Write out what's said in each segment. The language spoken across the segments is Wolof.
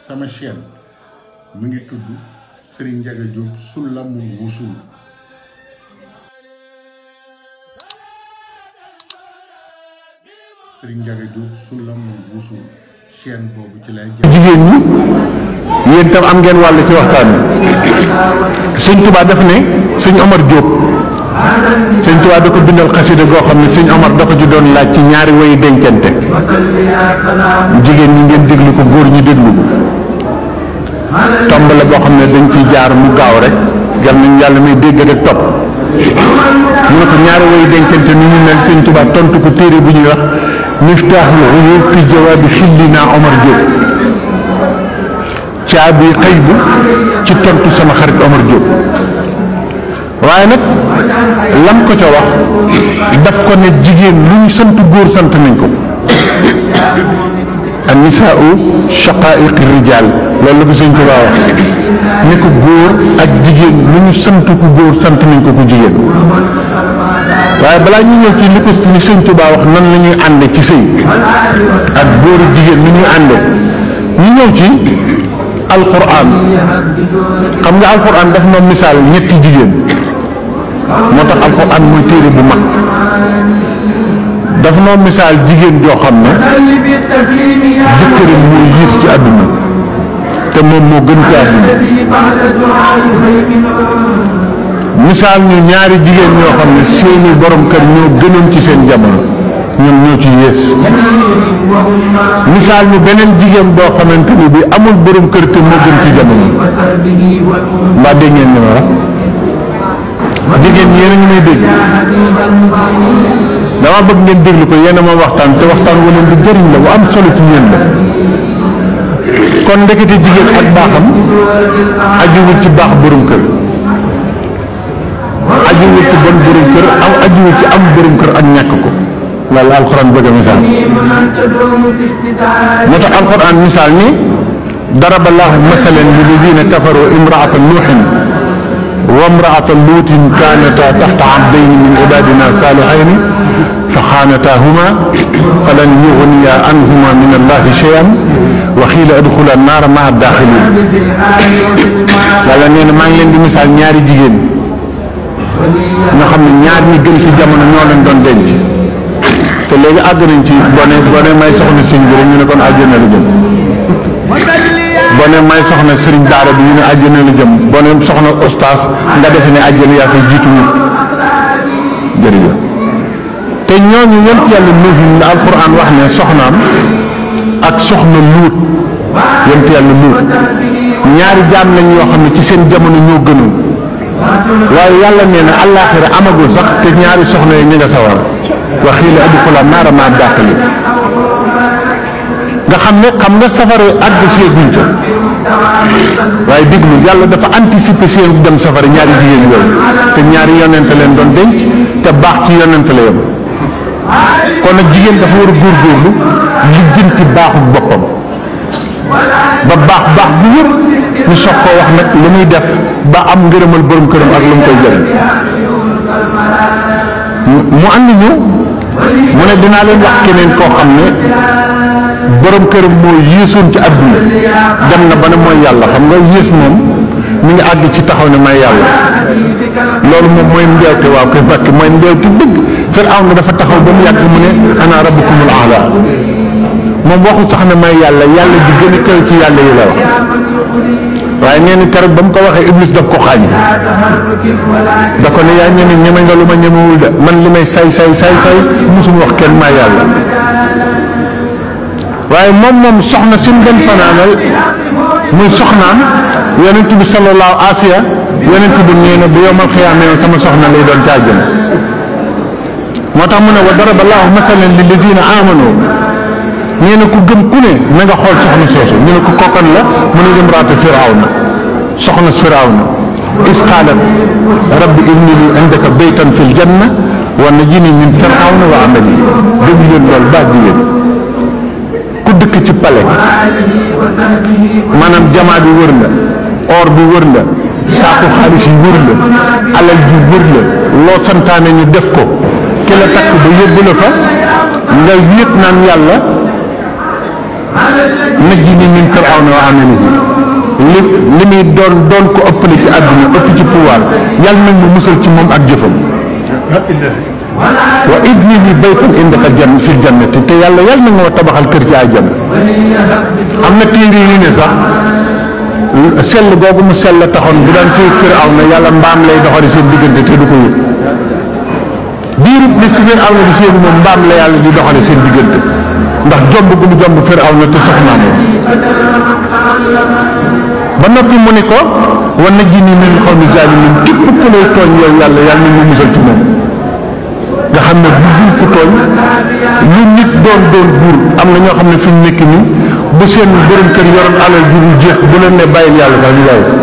sama chaîne mi ngi tudd Serigne Ndiaga Diop Soulamul Wusul Serigne Ndiaga Diop Soulamul Wusul chaîne boobu ci lay jëm. jigéen ñi yéen tam am ngeen wàll ci waxtaan bi sëñ Tuubaa daf ne sëñ Omar Diop sëñ Tuubaa da ko bindal xasida goo xam ne sëñ Omar da ko ci doon laaj ci ñaari woy dencante jigéen ñi ngeen déglu ko góor ñi déglu ko tomb la boo xam ne dañ ciy jaar mu gaaw rek gar nañ yàlla may dégg rek topp mu ne ko ñaari woy dencante ni ñu mel sëñ Tuubaa tontu ko téere bu ñuy wax miftaaxul uyuub fi jawaabi xillina Omar Diop caabi xëy bu ci tontu sama xarit Omar Diop waaye nag lam ko ca wax daf ko ne jigéen lu ñu sant góor sant nañ ko an nisaau shaqaiqi rijal loolu la ko sëñ Tuubaa wax ne ko góor ak jigéen lu ñu sant ku góor sant nañ ko ku jigéen waaye balaa ñu ñëw ci li ko li sëñ Tuubaa wax nan la ñuy ànde ci sëy ak góor ak jigéen ni ñuy ànde ñu ñëw ci alquran xam nga alquran daf ma misaal ñetti jigéen moo tax alquran mooy téere bu mag dafa noo misaal jigéen joo xam ne jëkkëram mooy yiis ci àdduna te moom moo gën ci àdduna misaal ñu ñaari jigéen ñoo xam ne seeni borom kër ñoo gënoon ci seen jamono ñoom ñoo ci yées misaal ñu beneen jigéen boo xamante ni bi amul borom kër te moo gën ci jamono mbaa dégg ngeen ni ma wax jigéen ñi yéen a ngi may dégg dama bëgg ngeen déglu ko yéen a ma waxtaan te waxtaan wu leen di jëriñ la bu am solo ci ñeen la kon ndekete jigéen ak baaxam ajuwul ci baax borom kër ajuwul ci bon borom kër am ajuwul ci am borom kër ak ñàkk ko loolu alxuraan bëgg a misaal moo tax alxuraan misaal ni daraba laahu masalan lilladina kafaru imraata nuuxin wa imraata luutin kaanata taxta abdayni min ibadina saalihayni fa xaanataahuma falan yugniya anhuma min allahi cheyan wa xiila adxula naara maa daaxilin yàlla nee na maa ngi leen di misaal ñaari jigéen nga xam ne ñaar ñi gën ci jamono ñoo leen doon denc te léegi àgg nañ ci bone bone may soxna sëñ bi rek ñu ne kon àjjana la jëm bone may soxna sëriñ daara bi ñu ne àjjana la jëm bone soxna ostaas nga defe ne àjjana yaa fay jiitu nit jërëjëf te ñooñu yent yàlla nuuhin la alquran wax ne soxnaam ak soxna luut yent yàlla luut ñaari jaam lañ yoo xam ne ci seen jamono ñoo gënoon waaye yàlla nee na àllaaxira amagul sax te ñaari soxna yi ñu nga sawar wa xiila adxula naara maa daaxili nga xam ne xam nga safara àgg seeguñ ca waaye déglu yàlla dafa anticiper seen dem safara ñaari jigéen yooyu te ñaari yonente leen doon denc te baax ci yonente la yem kon nag jigéen dafa war a góorgóorlu lijjanti baaxu boppam ba baax baax bu wér ñu soog koo wax nag li muy def ba am ngërëmal borom këram ak lu mu koy jëriñ mu andi ñu mu ne dinaa leen wax keneen koo xam ne borom këram moo yéesoon ci àdduna dem na ba ne mooy yàlla xam nga yées moom mi ngi àgg ci taxaw ne may yàlla loolu moom mooy mbeewte waaw koy fàkk mooy mbeewte dëgg Firawna na dafa taxaw ba mu yàgg mu ne ana rabbukumul aala moom waxu sax ne may yàlla yàlla ji gën a kaw ci yàlla yi la wax waaye nee na keroog ba mu ko waxee iblis daf ko xaañ da ko ne yaa ñeme ñeme nga lu ma ñemewul de man li may say say say say musum wax kenn maa yàlla waaye moom moom soxna si mu dem fanaanal muy soxnaam yonent bi sallallahu asiya yonent bi nee na bu yomal xiyaamee sama soxna lay doon caajjam moo tax mu ne wa daraba allahu masalan lillazina amanu nee na ku gëm ku ne na nga xool soxna soosu ñu ne ko kokkan la mu ne imraatu firawna soxna firawna is qaalat rabbi ibni li indaka baytan fil janna wa najini min firawna wa amali déglu leen loolu baax jigéen ku dëkk ci pale maanaam jamaa bi wër la or bi wër la saaku xaalis yi wër la alal ji wër la loo santaane ñu def ko ki la takk ba yóbbu la fa nga wéet naan yàlla najjini min firawna wa amalihi li li muy doon doon ko ëppale ci àdduna ëpp ci pouvoir yàlla nag mu musal ci moom ak jëfam wa ibni li baytan indaka jann fil jannati te yàlla yàlla na nga ma tabaxal kër ci àjjana am na téere yi ne sax sell googu mu sell taxoon bu daan sëy firaw na yàlla mbaam lay doxali seen diggante te du ko yëg diirub li fi firaw na di seen moom mbaam la yàlla di doxali seen diggante ndax jomb gu mu jomb firaw na te soxnaam ba noppi mu ne ko wa najjini min xawmi zalimin képp ku lay tooñ yow yàlla yàlla na ñu musal ci moom nga xam ne bu buur ku tooñ lu nit doon doon buur am na ñoo xam ne fi ñu nekk nii bu seen borom kër yoroon alal ju dul jeex bu leen ne bàyyil yàlla sax ñu bàyyi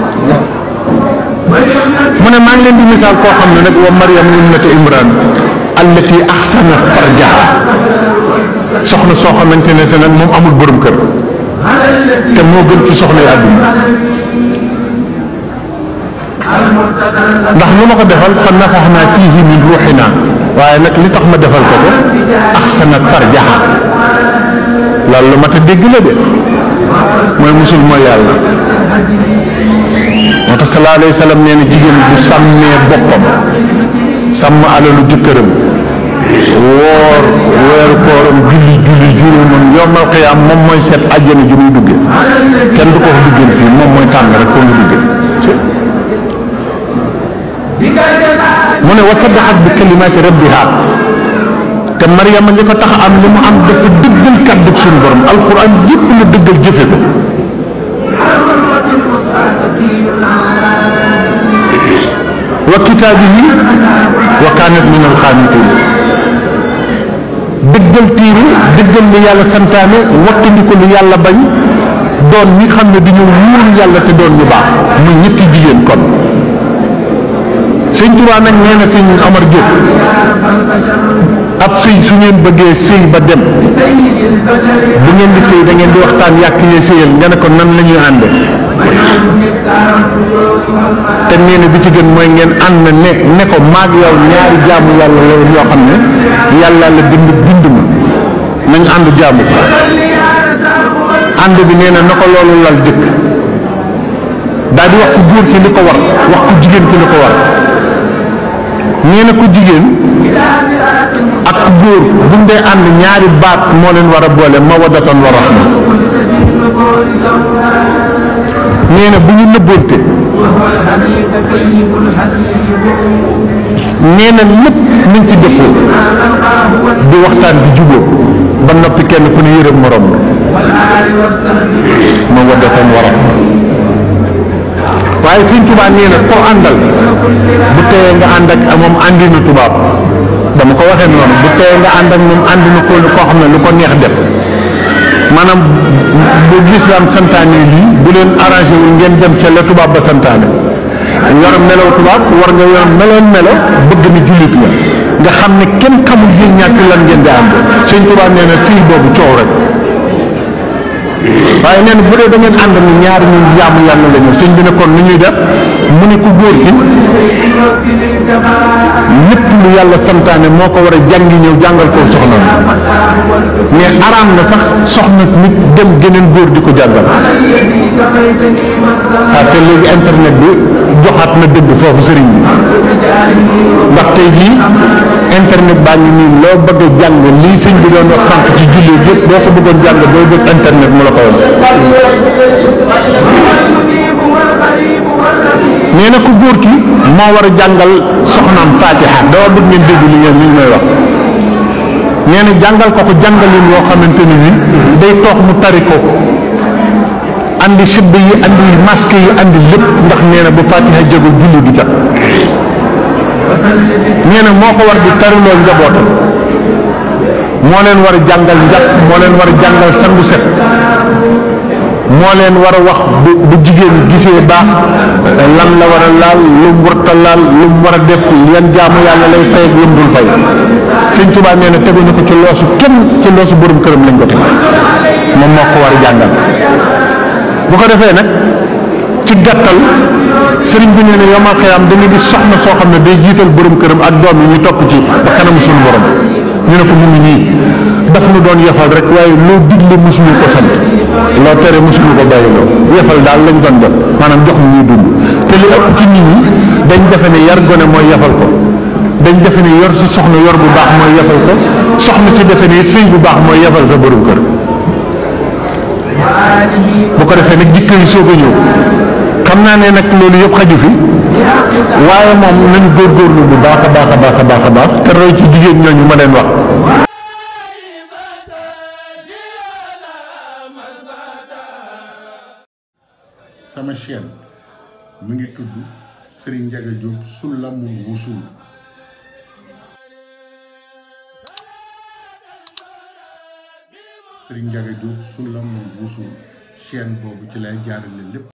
mu ne maa ngi leen di misaal koo xam ne nag wa Maryam ibnata Imran allati ahsanat farjaha soxna soo xamante ne se nag moom amul borom kër te moo gën ci soxna yi àdduna ndax lu ma ko defal fa nafaxnaa fiihi min ruuxinaa waaye nag li tax ma defal ko ko ahsanat farjaha loolu lu mat a dégg la de mooy musul mooy yàlla moo tax sallallahu alayhi wa sallam nee na jigéen bu sàmmee boppam sàmm alalu jëkkëram woor weeru kooram julli julli juróomam yomal xiyaam moom mooy seet àjjana ju muy dugge kenn du ko wax duggeen fii moom mooy tànn rek ko mu dugge mu ne wa saddaxat bi kalimaati rabbiha te Mariama li ko tax am li mu am dafa dëggal kàddu suñu borom alxuraan yëpp la dëggal jëfe ko wa kitaabihi wa kaanat min alxaanitiin dëggal tiire dëggal li yàlla santaane wattandi ko lu yàlla bañ doon ñi xam ne dañoo wóolu yàlla te doon ñu baax muy ñetti jigéen kon sëñ Tuubaa nag nee na sëñ Omar Diop ab sëy su ngeen bëggee sëy ba dem bu ngeen di sëy da ngeen di waxtaan yàq yee sëyal nga ne ko nan la ñuy ànde te nee na bi ci gën mooy ngeen ànd ne ne ko maag yow ñaari jaamu yàlla la yoo xam ne yàlla la bind bind ma nañ ànd jaamu ko ànd bi nee na na ko loolu lal jëkk daal di wax ku góor ki li ko war wax ku jigéen ki li ko war nee na ku jigéen ak ku góor bu dee ànd ñaari baat moo leen war a boole mawaddatan wa rahma nee na bu ñu nëbboonte nee na lépp nañ ci dëppoo di waxtaan di jubóo ba noppi kenn ku ne yërëm morom ma waddatan wa rahma waaye sëñ tubaab nee na koo àndal bu teyee nga ànd ak moom àndinu tubaab dama ko waxee noonu bu teyee nga ànd ak moom àndinu ko koo xam ne lu ko neex def maanaam bu lislaam santaane lii bu leen arrangé wul ngeen dem ca la tubaab ba santaane yor melaw tubaab war nga yor meloon melo bëgg ni jullit la nga xam ne kenn xamul yéen ñàkk lan ngeen di ànd sëñ tubaab nee na fii boobu coow rek waaye nee na bu dee da ngeen ànd ni ñaar ñu jaamu yàlla la ñu sëñ bi ne kon ni ñuy def mu ne ku góor gi lépp lu yàlla santaane moo ko war a jàngi ñëw jàngal ko soxna mais araam na sax soxna nit dem geneen góor di ko jàngal ah te léegi internet bi joxaat na dëgg foofu sëriñ bi ndax tey jii internet baa ngi nii loo bëgg a jàng lii sëñ bi doon wax sànq ci julli yëpp boo ko bëggoon jàng booy def internet mu la ko woon nee na ku góor ki moo war a jàngal soxnaam fatiha dama bëgg ngeen dégg li ngeen li may wax nee na jàngal ko ko jàngalin yoo xamante ni ni day toog mu tari ko andi sibb yi andi masque yi andi lépp ndax nee na bu fatiha jógul julli du jot nee na moo ko war di tariloo njabootam moo leen war a jàngal njàpp moo leen war a jàngal sangu set moo leen war a wax bu bu jigéen gisee baax lan la war a laal lu mu warta laal lu mu war a def yan jaamu yàlla lay fay ak lu mu dul fay sëñ Tuubaa nee na teguñu ko ci loosu kenn ci loosu borom këram lañ ko teg moom moo ko war a jàngal bu ko defee nag ci gàttal sëriñ bi nee na yomal xëyam da nga gis soxna soo xam ne day jiital borom këram ak doom yi ñu topp ci ba kanamu suñu borom ñu ne ko mu ngi nii daf nu doon yafal rek waaye loo digle mosuñu ko sant loo tere mosuñu ko bàyyiloo yafal daal lañ doon def maanaam jox ñu ñuy dund te li ëpp ci nit ñi dañ defe ne yar gone mooy yafal ko dañ defe ne yor si soxna yor bu baax mooy yafal ko soxna si defe ne it sëy bu baax mooy yafal sa borom kër bu ko defee nag jikko yi soog a ñëw xam naa ne nag loolu yëpp xaju fi waaye moom nañu góorgóorlu bu baax a baax a baax a baax a baax te roy ci jigéen ñooñu ma leen wax sama chaîne mi ngi tudd Serigne Ndiaga Diop Soulamul Wusul Serigne Ndiaga Diop Soulamul Wusul chaîne boobu ci lay jaarale lépp